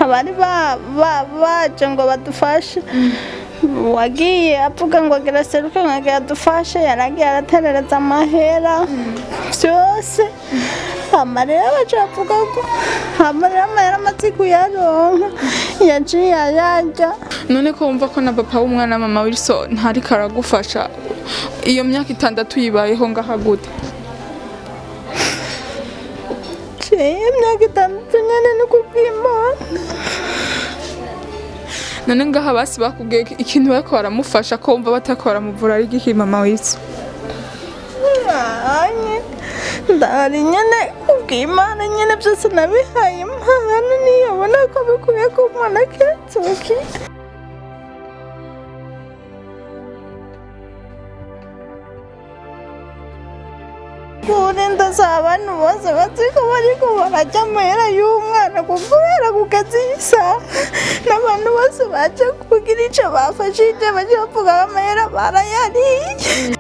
abari ba- ba- baje ngo badufashe wagiye avuga ngo agira seruke ngo agira adufashe yaragiye araterereza amahera byose amarira baca bavuga ko amarira amahera amaze kuyaronka yaciye ayarya none ko wumva ko na papa w'umwana na mama Wilson ntariko aragufasha iyo myaka itandatu yibayeho ngaha gute ciye imyaka itandatu nyene ni kubw'imana none ngaha basi bakubwiye ko ikintu bariko baramufasha ko wumva batariko baramuvura ari igiki mama Wilson anye ndahari nyene kubw'imana nyene byose nabihaye impano niyobona ko bikwiye ko umwana akenzuki kurinda si abantu bose baziko bariko barajya amahera y'umwana kubera ku kazi isaha n'abantu bose baje kugira ico bafashije baje bavuga ko amahera barayariye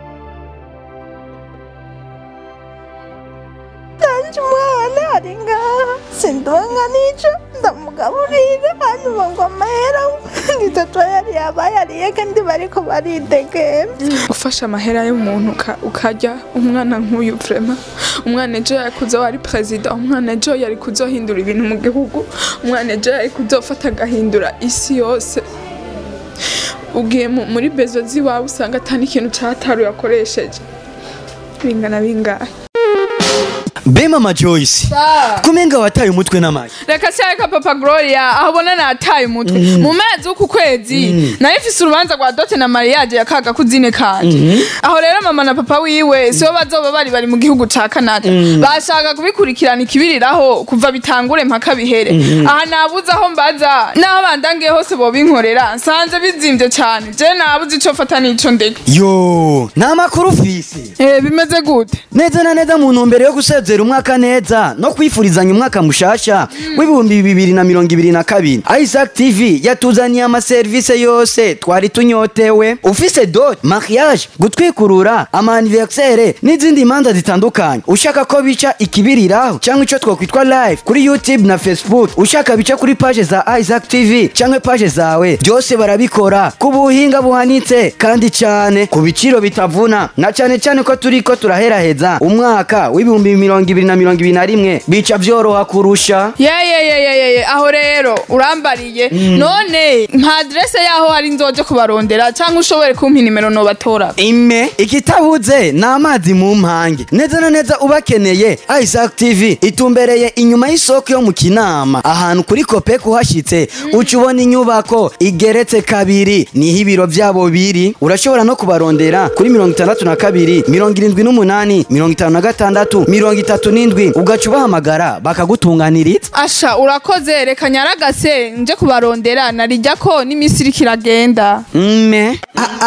kanje umwana ari ngaha sindonka n'ico ndamugaburira hanyuma ngo amahera ngitatu yari yabayariye kandi bariko baridegemvya ufashe amahera y'umuntu uka- ukarya umwana nk'uyu vrema umwana ejo yari kuzoba ari perezida umwana ejo yari kuzohindura ibintu mu gihugu umwana ejo yari kuzofata agahindura isi yose ugiye mu- muri bezo z'iwawe usanga atari ikintu cataruye akoresheje bingana bingahe be mama joyce kumenga wataye umutwe n'amayi reka se reka papa gloria aho ubona nataye umutwe mu mezi w'uku kwezi nayo ifise urubanza rwa dote na mariage ya kaga kuzine kanje aho rero mama na papa wiwe sibo bazoba bari bari mu gihugu ca canada bashaka kubikurikirana ikibiriraho kuva bitangure mpaka bihere aha nabuze aho mbaza n'aho bandangiye hose bobinkorera nsanze bizimvye cane je nabuze ico fata n'ico ndeka yo ni amakuru ufise Eh, bimeze gute neza na neza mu ntumbero yo gusezera umwaka neza no kwifurizanya umwaka mushasha w'ibihumbi bibiri na mirongo ibiri na kabiri isaac tv yatuzaniye amaserivisi yose twari tunyotewe ufise dot mariage gutwikurura amaniversere n'izindi manza zitandukanye ushaka ko bica ikibiriraho cyangwa icyo twakwitwa live kuri youtube na facebook ushaka bica kuri paje za isaac tv cyangwa paje zawe byose barabikora ku buhinga buhanitse kandi cyane ku biciro bitavuna na cyane cyane ko turi ko turaheraheza umwaka w'ibihumbi mirongo ibiri na mirongo ibiri na rimwe bica byoroha kurusha yeyeyeyeyeye aho rero urambariye none nta adrese yaho hari nzoje kubarondera cyangwa ushobore kumpa inimero nobatora ime ikitabuze ni amazi mu mpange neza na neza ubakeneye isaac tv itumbereye inyuma y'isoko yo mu kinama ahantu kuri kope kuhashyitse uca ubona inyubako igeretse kabiri niho ibiro byabo biri urashobora no kubarondera kuri mirongo itandatu na kabiri mirongo irindwi n'umunani mirongo itanu na gatandatu mirongo itatu n'indwi ugaca ubahamagara bakagutunganiriza asha urakoze reka nyaragase nje kubarondera narijya ko n'iminsi iriko iragenda mme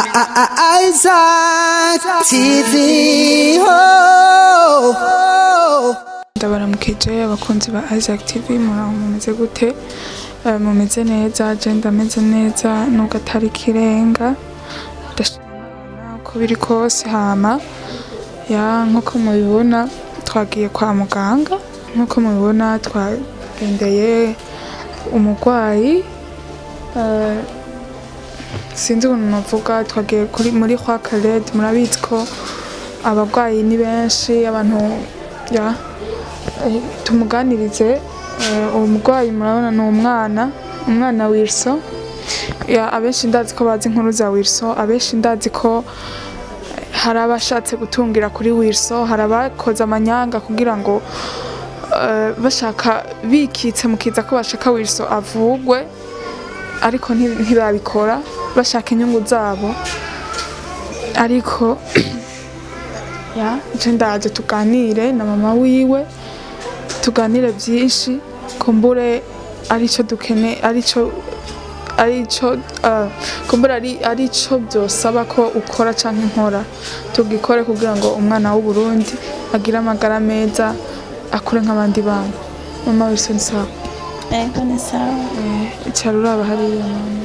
Isaac TV. Oh, oh. ndabaramukije abakunzi ba isaac tv muraho mumeze gute Eh, mumeze neza je ndameze neza nubwo atari ikirenga ndashima Imana uko biri kose hama ya nk'uko mubibona twagiye kwa muganga nk'uko mubibona twagendeye umurwayi Eh, sinzi ukuntu navuga twagiye kuri muri kwa kared murabizi ko abarwayi ni benshi abantu ya eh, tumuganirize eh, uwo murwayi murabona ni umwana umwana Wilson ya abenshi ndazi ko bazi inkuru za Wilson abenshi ndazi ko eh, hari abashatse gutungira kuri Wilson hari abakoze amanyanga kugira ngo eh, bashaka bikitse mu kiza ko bashaka Wilson avugwe ariko nti- ntibabikora bashaka inyungu zabo ariko ya nje ndaje tuganire na mama wiwe tuganire byinshi kumbure aricyo dukene aricyo aricyo uh, kumbura ari aricyo byosaba ko ukora canke nkora tugikore kugira ngo umwana w'u Burundi agire amagara meza akure nk'abandi bana mama Wilson sawa ego ni sawa eh cyari uraba hariya mama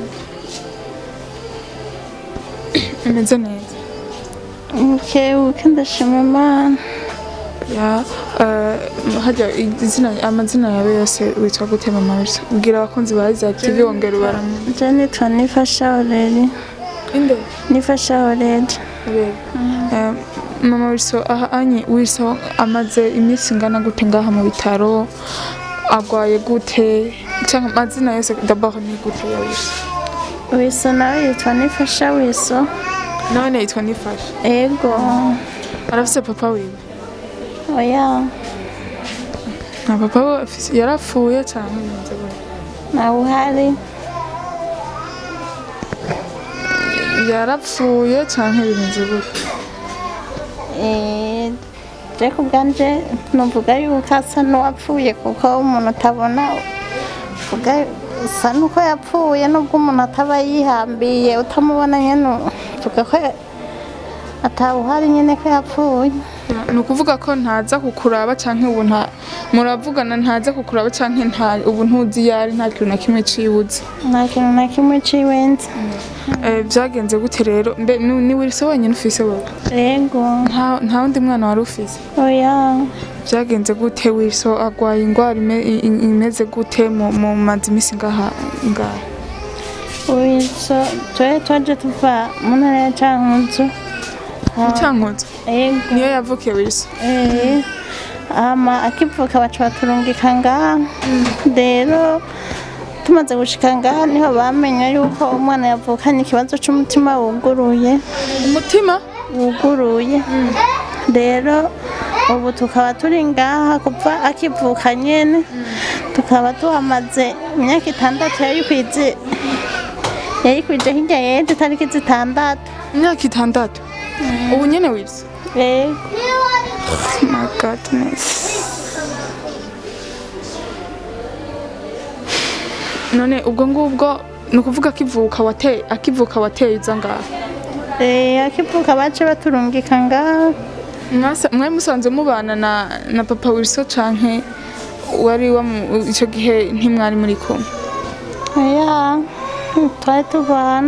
imeze neza bukebuke ndashima imana ya eh, hajya izina amazina yawe yose witwa gute mama Wilson ubwira abakunzi ba Isaac TV wongera ubaramu je nitwa nifasha oreri inde nifasha oreri Eh, mama Wilson aha anyi Wilson amaze iminsi ingana gute ngaha mu bitaro agwaye gute cyangwa amazina yose d'abord ni gute ya Wilson wiso nawe yitwa nifasha wiso none yitwa nifasha ego arafise papa wiwe oya na papa we afise- yarapfuye cyangwa bigenze gute nawe uhari yarapfuye cyangwa bigenze gute Eh, je ku bwanje nuvuga yuko asa n'uwapfuye kuko umuntu utabona uvuga usa n'uko yapfuye nubwo umuntu ataba yihambiye utamubona nyene uvuga ko atawuhari nyene ko yapfuye ni ukuvuga ko ntaza kukuraba cyangwa ubu nta muravugana ntaza kukuraba cyangwa nta ubu ntuzi iyo ari nta kintu na kimwe cibuze nta kintu na kimwe ciwenze Eh, byagenze gute rero mbe ni ni Wilson wenyine ufise wowe ego nta nta wundi mwana wari ufise oya byagenze gute Wilson agwaye indwara ime- i- i- imeze gute mu mu mazi imisi ngaha ngaha wiso twe twaje tuva mu ntara ya cankuzo Cankuzo ego niyo yavukiye Wilson Eh, ama akivuka baca baturungika ngaha rero tumaze gushika ngaha niho bamenya yuko umwana yavukanye ikibazo c'umutima wuguruye umutima wuguruye rero ubu tukaba turi ngaha kuva akivuka nyene tukaba tuhamaze imyaka itandatu yayikwize yayikwije hirya y'ejo itariki zitandatu imyaka itandatu ubu nyene Wilson Eh, my godness none ubwo ngubwo ni ukuvuga akivuka wateye akivuka wateye uza ngaha eh, akivuka bace baturungika ngaha Mwasa- mwari musanzwe mubana na na papa Wilson canke wari wamu icyo gihe ntimwari muri kumwe oya twari tubana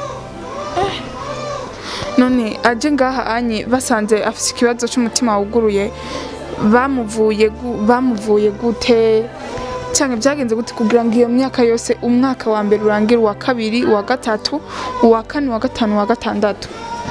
none aje ngaha anye basanze afite ikibazo cy'umutima wuguruye bamuvuye gu- bamuvuye gute cyangwa byagenze gute kugira ngo iyo myaka yose umwaka wa mbere urangire uwa kabiri uwa gatatu uwa kane uwa gatanu uwa gatandatu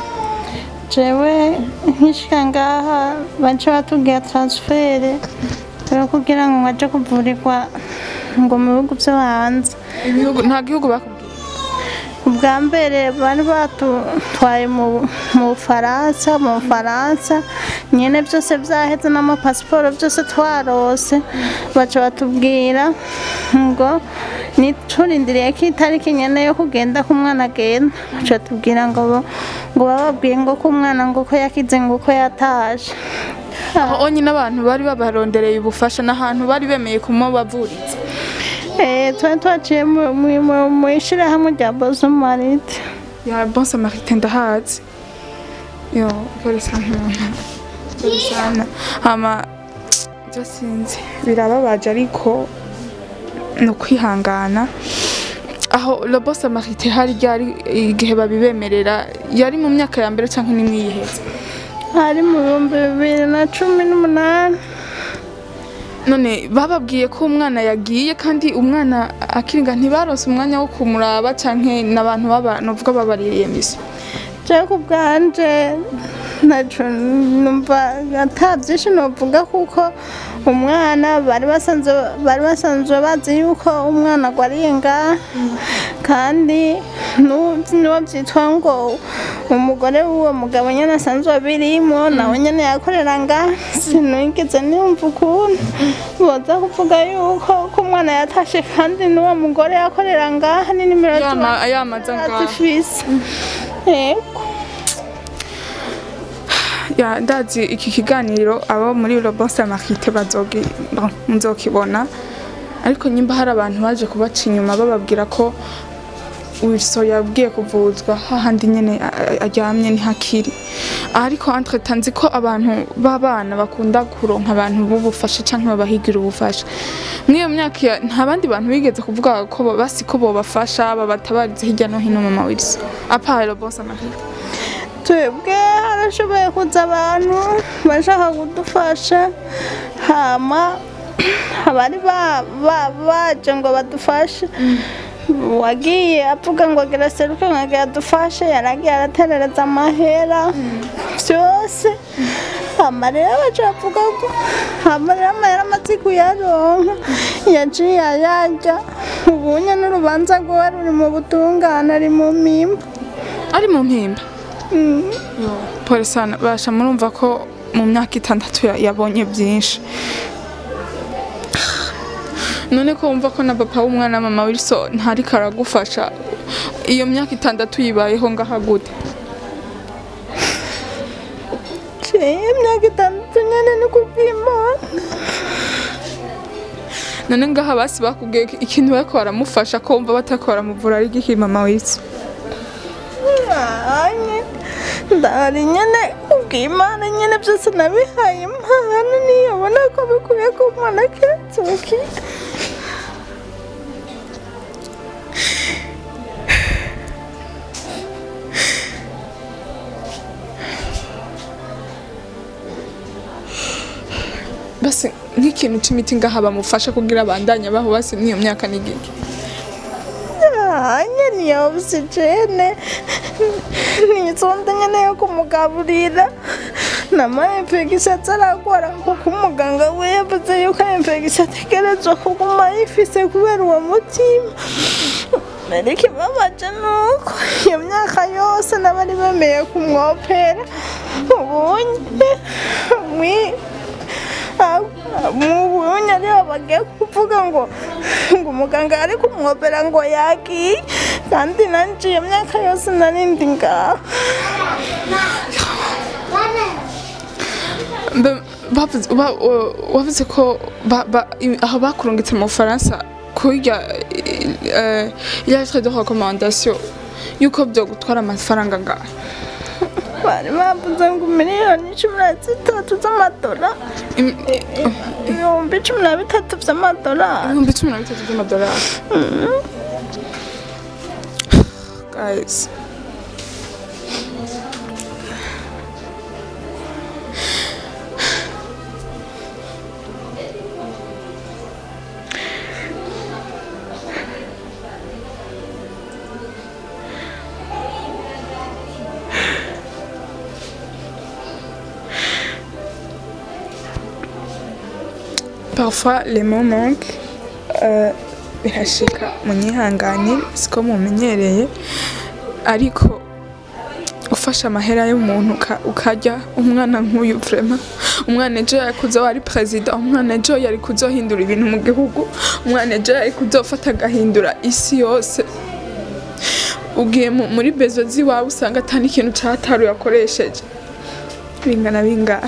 jewe nkishika ngaha bace batubwira transfere rero kugira ngo aje kuvurirwa ngo mu bihugu vyo hanze ibihugu nta gihugu bakubwiye ubwa mbere bari batutwaye mu mu bufaransa mu bufaransa nyine byose byaheze n'amapasiporo byose twarose baca batubwira ngo niturindiriye ko itariki nyene yo kugenda ko umwana agenda baca batubwira ngo bo- ngo bababwiye ngo ko umwana ngo ko yakize ngo ko yataje aho nyine abantu bari babarondereye ubufasha n'ahantu bari bemeye kumubavuriza Eh, twari twaciye mu- mu- mu- mu ishirahamwe rya bozomarite ya bon samaritain ndahazi yo pole sana mama pole sana hama byo sinzi birababaje ariko ni ukwihangana aho le bon samaritain hari ryari igihe babibemerera yari mu myaka ya mbere cyangwa nimwe yiheze hari mu bihumbi bibiri na cumi n'umunani none bababwiye ko umwana yagiye kandi umwana akiringa ntibaronse umwanya wo kumuraba cyangwa n'abantu baba novuga babaririye misi jewe ku bwanje ntaco numva ata vyinshi novuga kuko umwana bari basanzwe bari basanzwe bazi yuko umwana agwariye ngaha kandi nu- niwo vyitwa ngo umugore w'uwo mugabo nyene asanzwe abirimo nawe nyene yakorera ngaha sinigeze niyumva ukuntu boza kuvuga yuko ko umwana yatashe kandi n'uwo mugore yakorera ngaha ni nimero yama yamaza ngaho zifise yego ya ndazi iki kiganiro abo muri Robon Samarite bazogi bon, muzokibona ariko nyimba hari abantu baje kubaca inyuma bababwira ko Wilson yabwiye kuvuzwa hahandi nyene a- a- aryamye ni hakiri ariko entre tanzi ko abantu b'abana bakunda kuronka abantu b'ubufasha canke babahigira ubufasha mw'iyo myaka ya- nta bandi bantu bigeze kuvuga ko ba- basi ko bobafasha babatabarize hirya no hino mama Wilson apart Robon Samarite twebwe harashoboye kuza abantu bashaka kudufasha hama abari ba- ba- baje ngo badufashe wagiye avuga ngo agira seruke ngo agira adufashe yaragiye araterereza amahera byose amarira baca bavuga ko amarira amahera amaze kuyaronka yaciye ayarya ubunye n'urubanza rwe ruri mu butungane ari mu mpimba ari mu mpimba polisi basha murumva ko mu myaka itandatu ya- yabonye byinshi none ko wumva ko na papa w'umwana mama wilson ntariko aragufasha iyo myaka itandatu yibayeho ngaha gute ciye imyaka itandatu nyene ni kubw'imana none ngaha basi bakubwiye ko ikintu bariko baramufasha ko wumva batariko baramuvura ari igiki mama wilson anye ndahari nyene kubw'imana nyene byose nabihaye impano niyabona ko bikwiye ko umwana kiratsuki basi nk'ikintu c'imiti ngaha bamufasha kugira abandanye abaho basi n'iyo myaka ni igiki anye niyo ogisijene nizonda nyene yo kumugaburira n'amainfegisiyo ataragwara kuko umuganga we yavuze yuko infegisiyo ategerezwa kuguma ayifise kubera uwo mutima ariko ibabaje nuko iyo myaka yose n'abari bemeye kumwopera ubunye mwi- mubonye ariho bagiye kuvuga ngo ngo umuganga ari kumwopera ngo yagiye kandi nanje iyo myaka yose narindi ngaho Mbe- bavuze- ba- wa- wavuze ko ba- ba- i- aho bakurungitse mu bufaransa kurya lettre de recommandation yuko byo gutwara amafaranga ngaha bari bavuze ngo miliyoni cumi na zitatu z'amadolari Im- ibihumbi cumi na bitatu by'amadolari ibihumbi cumi na bitatu by'amadolari guys parfois les mots manquent euh, birashika munyihangane siko mumenyereye ariko ufashe amahera y'umuntu uka- ukarya umwana nk'uyu vrema umwana ejo yari kuzoba ari perezida umwana ejo yari kuzohindura ibintu mu gihugu umwana ejo yari kuzofata agahindura isi yose ugiye mu- muri bezo z'iwawe usanga atari ikintu cataru yakoresheje bingana bingahe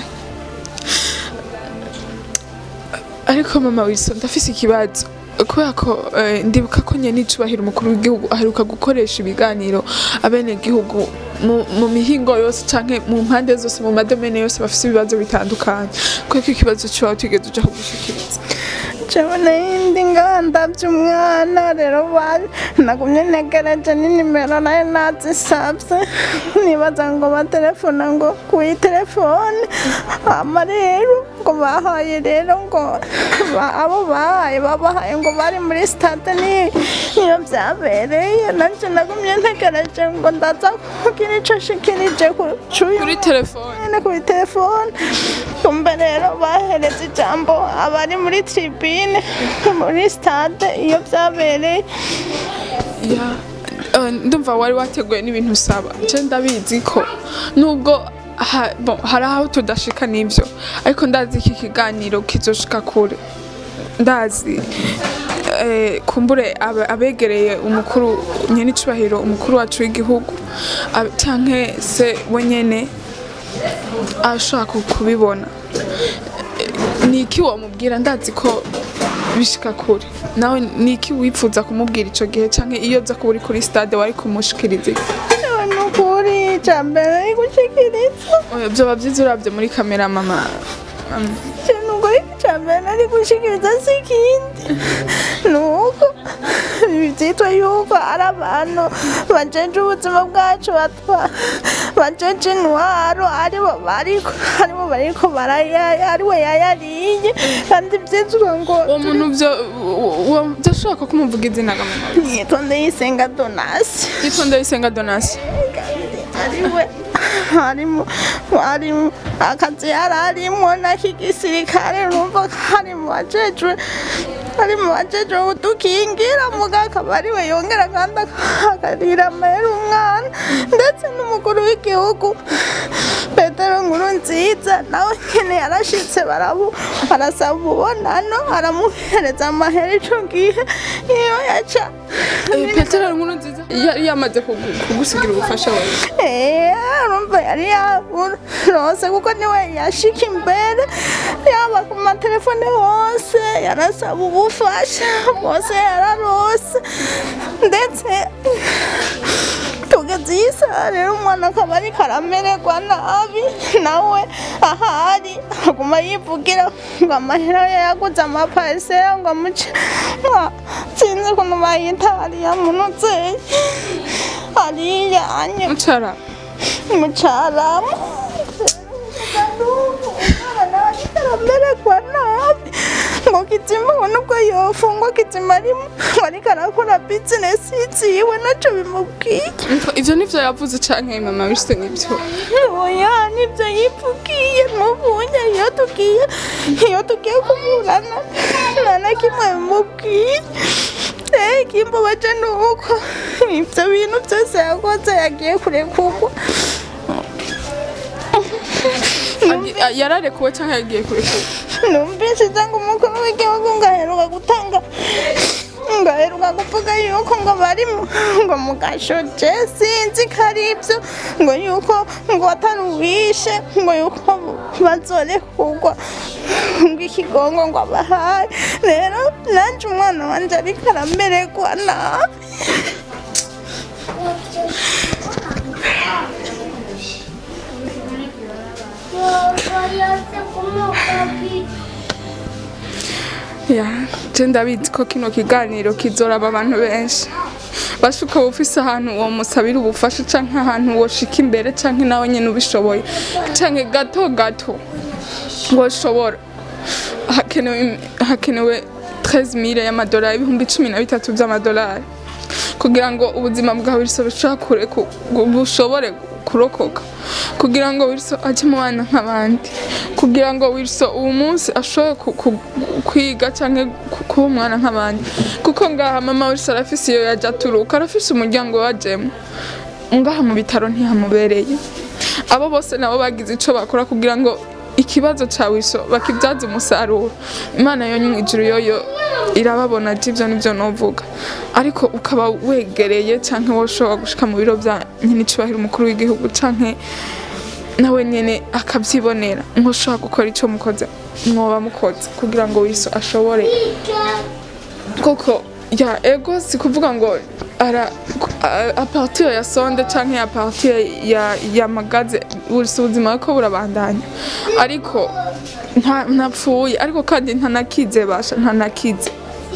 ariko mama Wilson ndafise ikibazo kubera ko eh, ndibuka ko nyene icubahiro umukuru w'igihugu aheruka gukoresha ibiganiro abenegihugu mu, mu mihingo yose canke mu mpande zose mu madomene yose bafise ibibazo bitandukanye kubera ko ikibazo ciwawe tigeze uja kugushikiriza jewe n'iyindi nganda by'umwana rero bari nagumye ntegereje n'inimero nayo nazisabye nibaza ngo batelefona ngo kuyi telefone hama rero ngo bahaye rero ngo ba- abo bahaye babahaye ngo bari muri stade ni- niyo byabereye nanje nagumye ntegereje ngo ndaza kugira ico shikirije ku cuyu kuri telefone nyene kuri telefone kumbe rero bahereza ijambo abari muri tribune muri stade iyo byabereye ya eh, ndumva wari wateguye n'ibintu usaba je ndabizi ko nubwo ha- bon, hari aho tudashika n'ivyo ariko ndazi iki kiganiro kizoshika kure ndazi eh, kumbure abe- abegereye umukuru nyene icubahiro umukuru wacu w'igihugu ab- canke se we nyene ashobora ku- kubibona Eh, ni iki wamubwira ndazi ko bishika kure nawe ni iki wifuza kumubwira ico gihe canke iyo uza kuba uri kuri stade wari kumushikiriza iki? Jewe nukuri icya mbere ari gushikiriza Oya, vyoba vyiza uravye muri kamera mama mama. jewe nukuri icya mbere nari gushikiriza si ikindi nuko byitwa yuko ari abantu bajeje ubuzima bwacu batwa bajeje intwaro aribo bariko aribo bariko barayaya ariwe yayariye kandi vyitwa ngo uwo muntu byo uwo- byashoboka ko umuvuga izina ga mama yitonde yisenga donasi yitwa ndayisenga donasi ariwe harimo harimo akazi yari arimo n'ak'igisirikare numva ko ari mu bajejwe ari mu bajejwe udukingira muga akaba ariwe yongera kandi akarira amahera umwana ndetse n'umukuru w'igihugu petero nkuru nziza nawe nyene yarashitse barabu arasaba ububonano aramuhereza amahera ico gihe iyo yaca petero nkuru nziza yari yamaze kugu- kugusigira ubufasha wawe Eh, urumva yari yarose kuko niwe yashika imbere yaba ku matelefone hose yarasaba ubufasha bwose yararose ndetse tugeze iyi saha rero umwana akaba ariko aramererwa nabi nawe ahari aguma yivugira ngo amahera ye yaguze amaparisera ngo amuce Ah, sinzi ukuntu bayita hariya munozeye hariya anye mucara mucaramu aramererwa nabi ngo kizima ubona ubwo yofungwa kizima arimo ngo ariko arakora bizinesi yiwe naco bimubwiye ivyo nivyo yavuze canke mama bishitse nk'ivyo oya nibyo yivugiye mubunye iyo tugiye iyo tugiye kuburana nta na kimwe bimubwiye Eh, ikimbabaje ni uko ibyo bintu byose yakoze yagiye kurekurwa Agi- a- yararekuwe canke yagiye kurekurwa numvise cyangwa umukuru w'igihugu ngo aheruka gutanga ngo aheruka kuvuga yuko ngo bari mu- ngo mu gashoje sinzi ko ari ibyo ngo yuko ngo atari uwishe ngo yuko bazorekurwa ngo ikigongo ngo abahaye rero nanjye umwana wanjye ariko aramererwa nabi ya je ndabizi ko kino kiganiro kizoraba abantu benshi bashuka ufise ahantu uwo musabira ubufasha canke ahantu woshika imbere canke nawe nyene ubishoboye canke gato gato woshobora hakenewe hakenewe 13000 y'amadolari ibihumbi cumi na bitatu vy'amadolari kugira ngo ubuzima bwawe Wilson bushobora kure ku- bushobore kurokoka kugira ngo Wilson aje mu bana nk'abandi kugira ngo Wilson uwo munsi ashobore ku- ku- kwiga cyangwa kuba umwana nk'abandi kuko ngaha mama Wilson arafise iyo yaje aturuka arafise umuryango wajemo ngaha mu bitaro ntihamubereye abo bose nabo bagize ico bakora kugira ngo ikibazo ca Wilson bakibyaza umusaruro imana yo mu ijuru yoyo irababona ati ivyo nivyo novuga ariko ukaba wegereye canke woshobora gushika mu biro vya nyenicubahiro umukuru w'igihugu canke nawe nyene akavyibonera nkoshobora gukora ico mukoze mwoba mukoze kugira ngo Wilson ashobore koko ya ego si kuvuga ngo ara a- a partir ya sonde canke a partir ya ya magaze Wilson ubuzima ko burabandanya ariko nta ntapfuye ariko kandi ntanakize basha ntanakize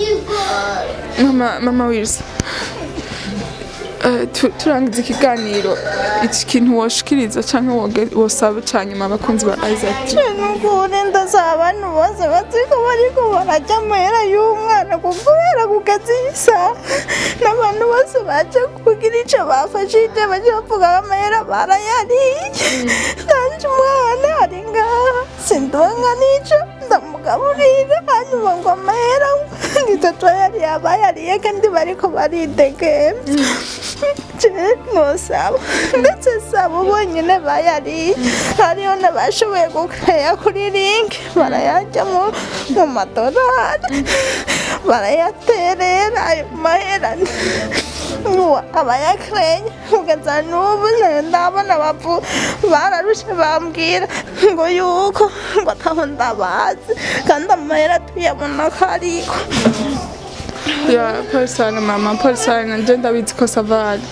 mama mama Wilson Eh, tu- turangiza ikiganiro iki kintu woshikiriza canke woge- wosaba ca nyuma abakunzi ba Isaac nukuri ndasaba abantu bose baziko bariko barajya amahera y'umwana kubera kugeza iyi saha n'abantu bose baje kugira ico bafashije baje bavuga ko amahera barayariye nanje umwana ari ngaha sindonka n'ico ndamugaburira hanyuma ngo amahera nitatu yari yabayariye kandi bariko baridegemvya je nosaba ndetse saba bonyine bayariye hariho n'abashoboye gukeya kuri link barayajya mu mu madorari barayaterera ayo mahera Uwa abayakereye kugeza n'ubu nayo ndabona bavu bararushe bambwira ngo yuko ngo ataho ndabazi kandi amahera tuyabona ko ariko ya parisane mama parisane nje ndabizi ko savali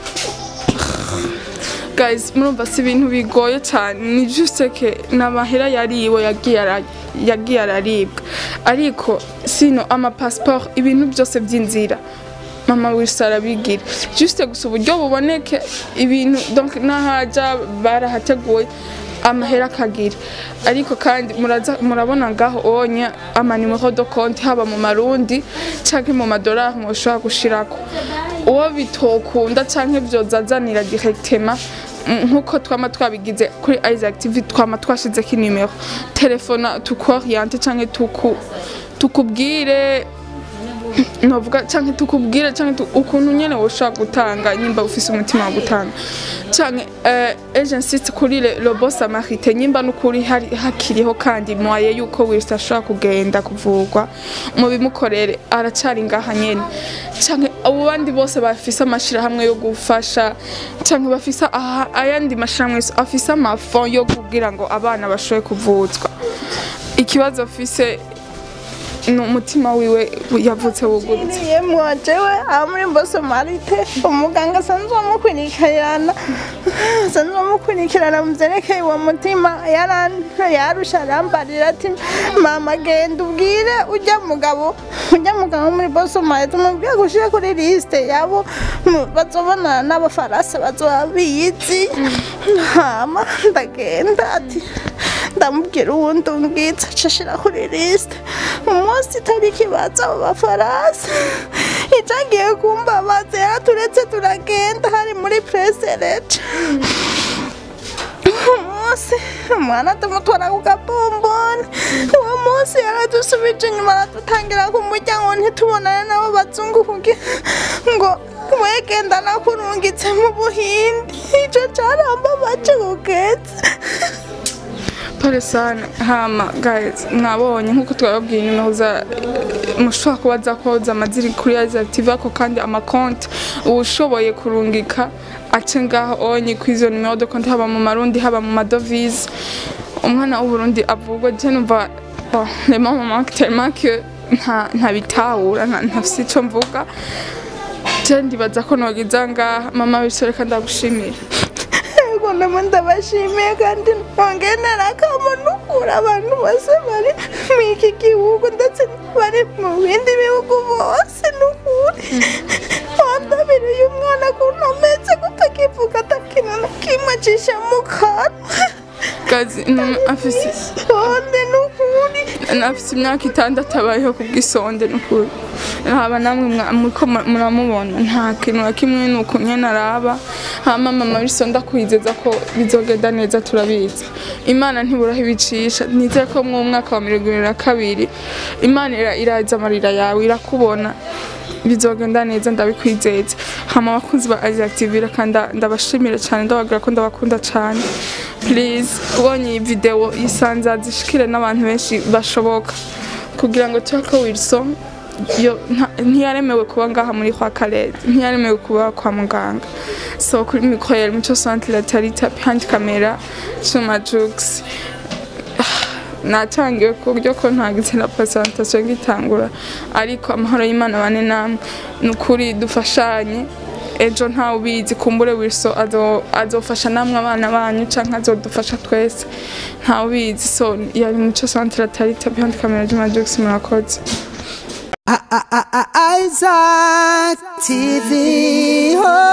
guys murumva si ibintu bigoye cyane ni juste que n'amahera yariwe yagiye ara- yagiye araribwa ariko sino ama passport ibintu byose by'inzira mama wese arabigira juste gusa uburyo buboneke ibintu donc n'ahaja barahateguye amahera akagira ariko kandi muraza murabona ngaho onye amanimero do konti haba mu marundi canke mu madolari mushobora gushirako uwo bitokunda canke vyozazanira directement mm, nkuko twama twabigize kuri Isaac TV twama twashizeko inimero telefona tukoriente canke tuku tukubwire novuga canke tukubwire canke tu, ukuntu nyene woshobora gutanga nyimba ufise umutima wo gutanga canke uh, eje insiste kuri le, le boss amarite nyimba nukuri hari hakiriho kandi mwaye yuko wese ashobora kugenda kuvurwa mu bimukorere aracari ngaha nyene canke abo bandi bose bafise amashirahamwe yo gufasha canke bafise aha- ayandi mashirahamwe yose afise amafond yo kugira ngo abana bashobore kuvuzwa ikibazo afise ni umutima wiwe yavutse wugurutse yemwe jewe aha muri mboso marite umuganga asanzwe amukurikirana asanzwe amukurikirana mu vyerekeye uwo mutima yaran- yarusha arambarira ati mama genda ubwire ujya mugabo ujya mugabo wo muri boso marite umubwire gushira kuri lisite yabo mu- bazobonana n'abafaransa bazoba bizi hama ndagenda ati ndamubwira uwundi umbwitse acashira kuri lisite umunsi itariki baza abo bafaransa icagiye kumbabaza yaraturetse turagenda hari muri preserete umunsi umwana tumutwara ku gabomboni uwo munsi yaradusubije inyuma aradutangira ku muryango ntitubonane n'abo bazungu kugira ngo wegenda nakurungitse mu buhindi ico carambabaje kugeza pole sana hama guys mwabonye nkuko twababwiye nimero za mushobora kubaza ko zamaziri kuri Isaac TV ako kandi amakonti ushoboye kurungika ace ngaho onye ku izo nimero de konti haba mu marundi haba mu madovize umwana w'uburundi avugwa je numva bon les mamans manquent tellement que nta ntabitahura nta- ntafise ico mvuga je ndibaza ko nogiza ngaha mama bisore kandi ndagushimira Ego ndimo ndabashimiye kandi nongenera akamunukura abantu bose bari mu iki gihugu ndetse bari mu bindi bihugu bose n'ukuri wandabiriye umwana kuntu ameze kutakivuga atakintu na kimwe acisha mu kanwa gazi mm, afise sonde n'ukuri nafise imyaka itandatu abayeho ku bw'isonde n'ukuri haba namwe mwa- muriko mu- muramubona nta kintu na kimwe ni uku nyene araba hama mama bisonde akwizeza ko bizogenda neza turabizi imana ntiburaho ibicisha nizere ko mu mwaka wa mirongo ibiri na kabiri imana ira- iraza amarira yawe irakubona bizogenda neza ndabikwizeza hama abakunzi ba Isaac TV kandi ndabashimira cyane ndababwira ko ndabakunda cyane please ubonye iyi video yisanza zishikire n'abantu benshi bashoboka kugira ngo tuyako Wilson yo nta- ntiyaremewe kuba ngaha muri kwa Kalez ntiyaremewe kuba kwa muganga so kuri mikoro yari muco centre la tarita behind camera Chuma Jux natangiwe ku buryo ko ntagize na presentation ngitangura ariko amahoro y'Imana bane namwe ni ukuri dufashanye ejo ntawe ubizi kumbure Wilson azo- azofasha namwe abana banyu canke azodufasha twese ntawe ubizi so yari muco centre la tarita behind camera Juma Jux murakoze Isaac TV. Oh.